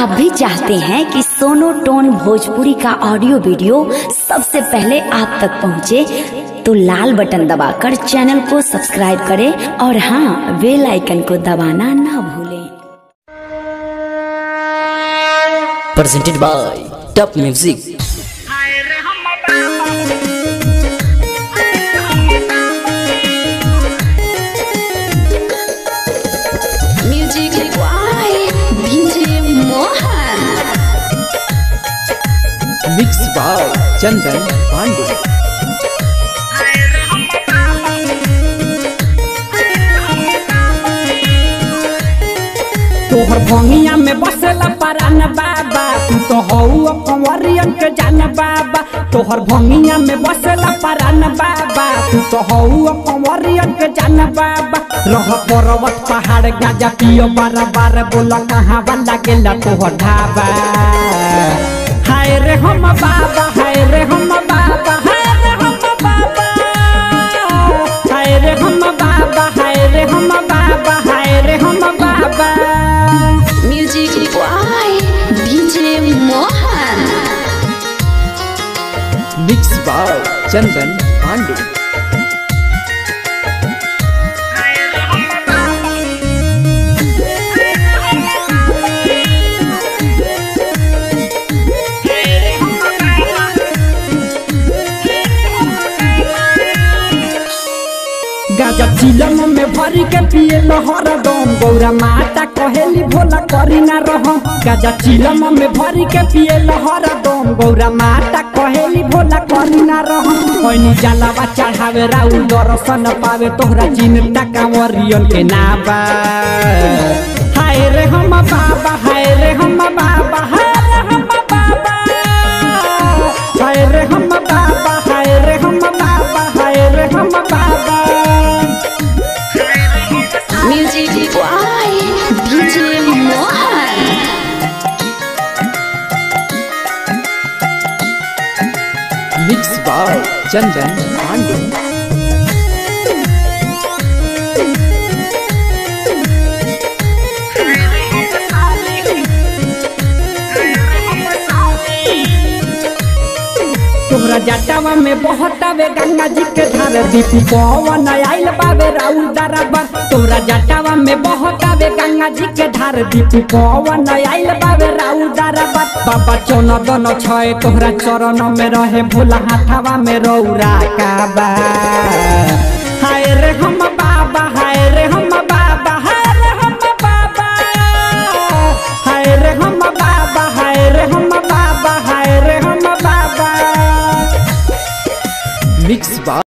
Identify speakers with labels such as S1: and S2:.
S1: आप भी चाहते हैं कि सोनो टोन भोजपुरी का ऑडियो वीडियो सबसे पहले आप तक पहुंचे, तो लाल बटन दबाकर चैनल को सब्सक्राइब करें और हाँ बेल आइकन को दबाना ना भूलें
S2: presented by Top Music.
S1: Music by DJ Mohan
S2: Mixed by Chandan Pandey.
S3: तोहर भंगिया में बसेला परान बाबा तू तो हऊ कंवरियन के जान बाबा तोहर भंगिया में बसेला परान बाबा तू तो हऊ कंवरियन के जान बाबा रह पर्वत पहाड़ गाजा पियो बार बार बोला कहाँ वाला गेला तोहर ढाबा हाय रे हम बाबा हाय रे हम बाबा हाय रे हम बाबा हाय रे हम बाबा हाय रे हम बाबा हाय रे हम बाबा
S1: music by DJ Mohan
S2: Mixed by Chandan Pandey.
S3: गाजा चिलम में भर के पिए लहर दम गौरा माता कहेली भोला करी ना रहम गाजा चिलम में भर के पिए लहर दम गौरा माता कहेली भोला करी ना रहम ओइनी जलावा चढ़ावे राउल दर्शन पावे तोहरा चिन्ता कांवरियन के नाबा हाय रे हम बाबा हाय रे हम बाबा हाय रे हम बाबा हाय रे हम बाबा हाय रे हम बाबा हाय रे हम बाबा
S1: music by DJ Mohan
S2: Mixed by Chandan Pandey.
S3: तोहरा जटावा में बहतावे गंगा जी के धार दीपी पवन आइल बाबे राउल दरबार तोहरा जटावा में बहतावे गंगा जी के धार दीपी पवन आइल बाबे राउल दरबार बाबा चौन दन छय तोहरा चरण में रहे भोला हाथावा में रौरा काबा हाय रे हम बाबा हाय रे हम बाबा हाय रे हम बाबा हाय रे हम बाबा हाय रे हम बाबा हाय रे हम बाबा
S2: Mixed by